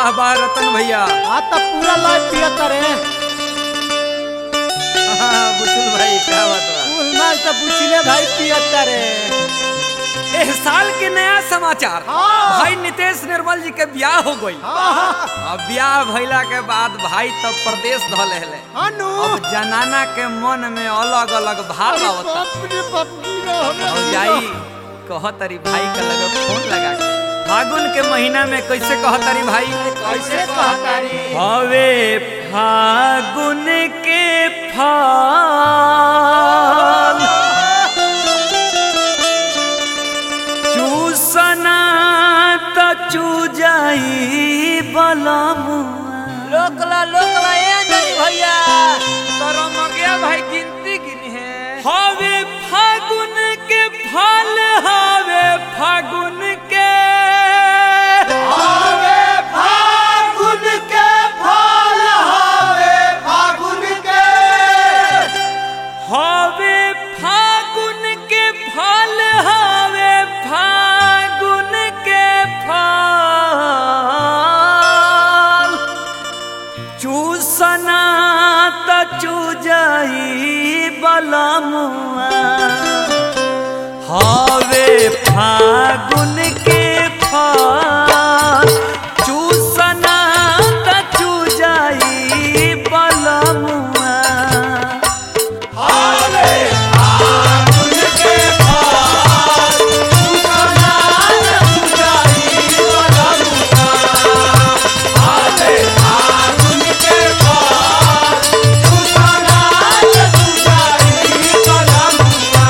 वाह वाह रतन भैया आ त पूरा लाइफ पिया करे हाँ, बुजुर्ग भाई क्या बात बा कुल माल त बुचिले भाई पिया करे एह साल के नया समाचार हाँ। भाई नितेश निर्मल जी के ब्याह हो गई हाँ हाँ अब ब्याह भइला के बाद भाई तब प्रदेश धल हेले अनु अब जनाना के मन में अलग अलग भाव अरे आवता बाप रे बाप गिरा हो और जाई कहतरी भाई का लगे फोन लगा के फागुन के महीना में कैसे कहतरी भाई कैसे कहतारी हवे फागुन के फल चूसना त चूजाई बलमुआ लोकला लोकला ए अंजनी भैया तरम गया भाई गिनती गिनी है हवे फागुन के फल हवे फागुन के हवे फागुन के फल हवे फागुन के हवे फागुन के फल हवे फागुन के फल चूसना त चूजाई बलमुआ हवे फागुन के फल चूसना त चूजाई बलमुआ हवे फागुन के फल सुना सुजाई बलमुआ हवे फागुन के फल सुना सुजाई बलमुआ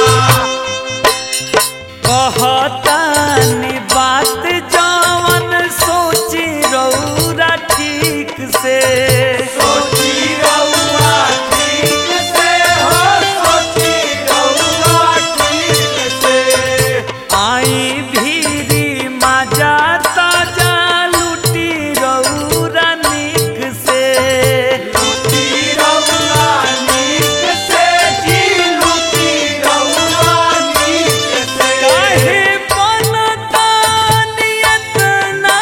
कहतानी बात जवन सोची रौरा ठीक से सोची रउआ ठीक से हो सोची रउआ ठीक से आई भीरी मजा ताजा लुटी रौरा निक से लुटी रउआ नीक से जी लुटी रउआ नीक से काहे बनता नियत ना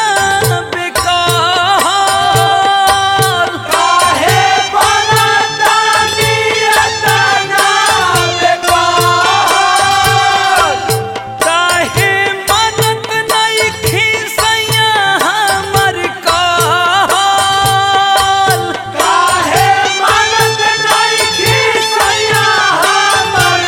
बेकार काहे बनता नियत ना बेकार काहे मनत नहीं खिसैया हमर काल काहे मनत नहीं खिसैया हमर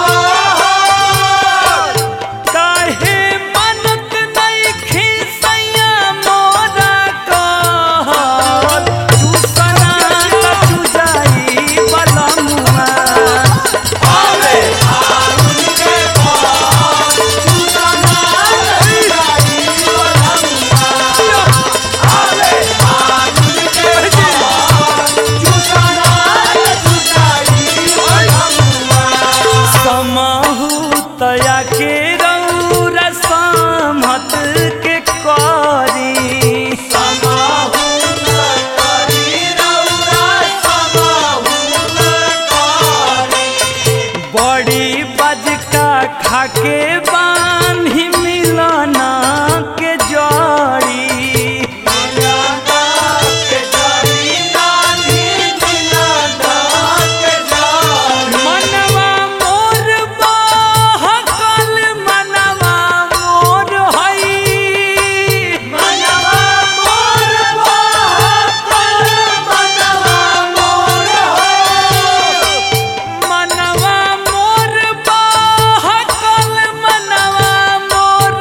काल काहे मनत नहीं खिसैया मोरा काल चूसना चुजाई बलमुआ हवे फागुन के फल सुना सुजाई बलमुआ हवे फागुन के फल सुना सुजाई बलमुआ समहु तया के रौरा समत के करी समाहु करी रउरा समाहु करी बड़ी बजका खाके बान्ही मिलना के जड़ी मिलना के जड़ी नानी मिलना के जड़ी मनवा मोर बहकल मनवा मोर हई मनवा मोर बहकल मनवा मोर हो मनवा मोर बहकल मनवा मोर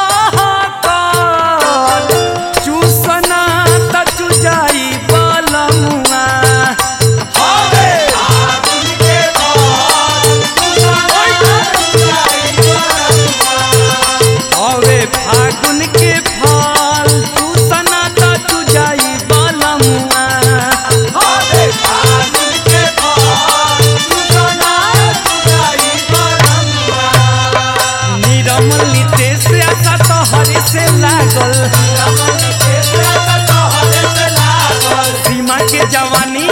बहकल चूसना त चुजाई बलमुआ हवे फागुन के फल सुना सुजाई बलमुआ हवे फागुन के फल चूसना त चुजाई बलमुआ हवे फागुन के फल सुना सुजाई बलमुआ निरमल नितेश आशा तो हरे से लागल रमन के साथ तोहरे से लागल सीमा के जवानी